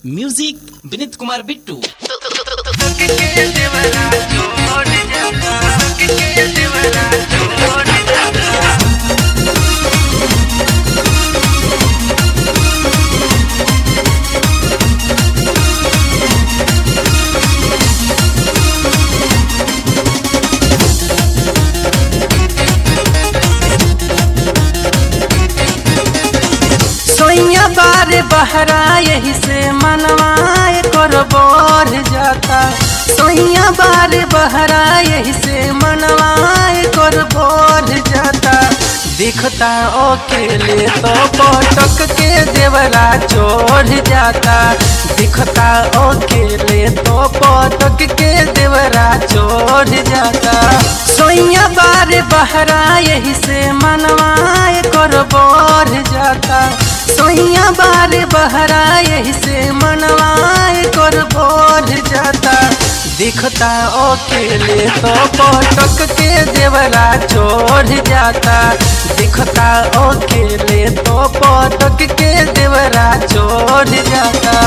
music विनीत कुमार बिट्टू सोइया बार बहरा यही से मनवाए कर बोर जाता सोइया बार बहरा यही से मनवाए कर बोर जाता दिखता अकेले तो पटक के देवरा चोढ़ जाता दिखता अकेले तो पटक के देवरा चोढ़ जाता सोइया बार बहरा यही से मनवाए कर बोर जाता सोइया बार बहरा यही से मनवाए कर बोर जाता दिखता अकेले तो पटक के देवरा चोढ़ जाता दिखता अकेले तो पटक के देवरा चोढ़ जाता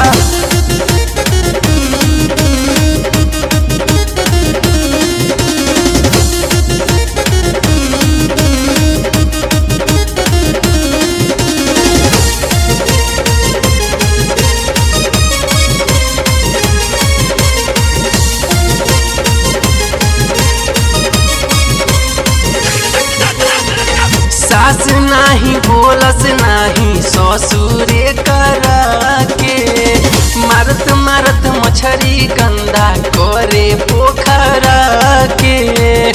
सास नाही बोलस नाही ससुरे करा के मारत मारत मछरी गंदा करे पोखरा के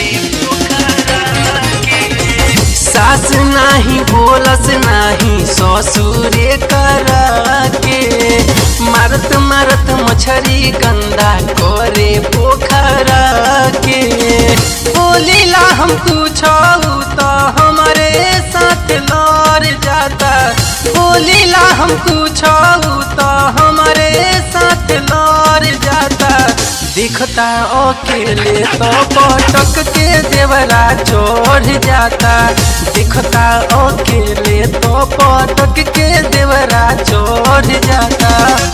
सास नाही बोलस नाही ससुरे करा के मारत मारत मछरी गंदा करे पोखरा के बोलीला हम कुछ तो हमारे साथ लड़ जाता बोलीला हम कुछ तो हमारे साथ लड़ जाता दिखता अकेले तो पटक के देवरा चोढ़ जाता दिखता अकेले तो पटक के देवरा चोढ़ जाता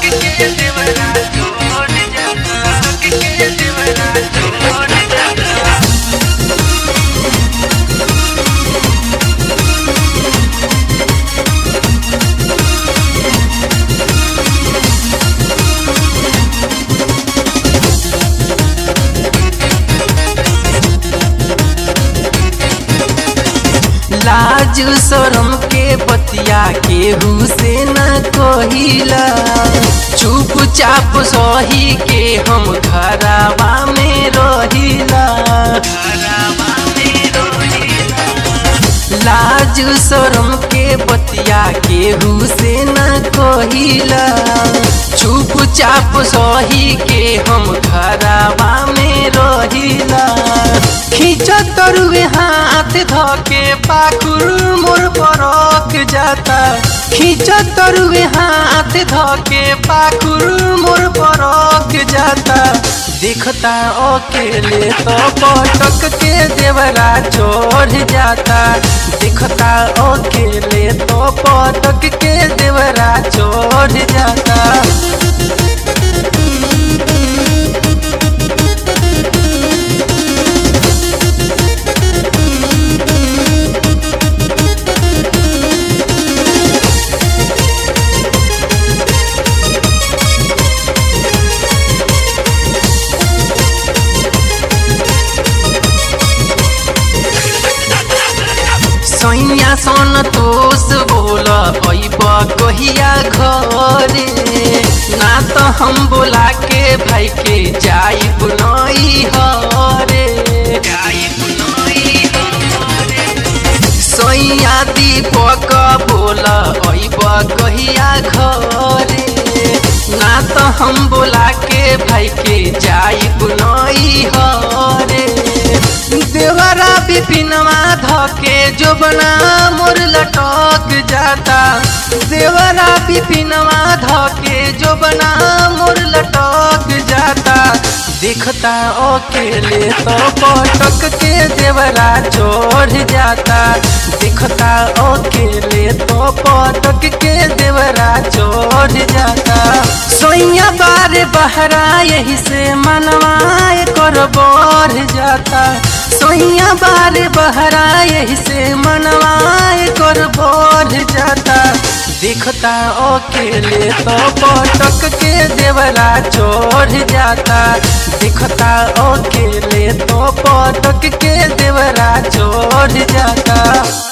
लाज शरम के बतिया केहू से न कोहिला चुपचाप सही के हम घरावा में रहिला लाज शरम के बतिया केहू से न कोहिला चुपचाप सही के हम घरावा में रहिला खींचत तरुए हाथ धके पाकुर मोर परक जाता खींचत तरुए हाथ धके पाकुर मोर परक जाता दिखता अकेले तो पटक के देवरा चोढ़ जाता दिखता अकेले तो पटक के देवरा चोढ़ जाता सैया सन तोस बोल अइब कहिया घरे ना तो हम बोला के भाई के जाइब नई हरे सैया दीपक बोल अइब कहिया घरे ना तो हम बोला के भाई के जाइब नई हरे देवरा बिपिनवा धके जो बना मोर लटक जाता देवरा बिपिनवा धके जो बना मोर लटक जाता दिखता अकेले तो पटक के देवरा चोढ़ जाता दिखता अकेले तो पटक के देवरा चोढ़ जाता बारे बहरा यही से मनवाए कर बढ़ जाता सोहिया बारे बहरा यही से मनवाए कर बढ़ जाता दिखता अकेले तो पटक के देवरा चढ़ जाता दिखता अकेले तो पटक के देवरा चढ़ जाता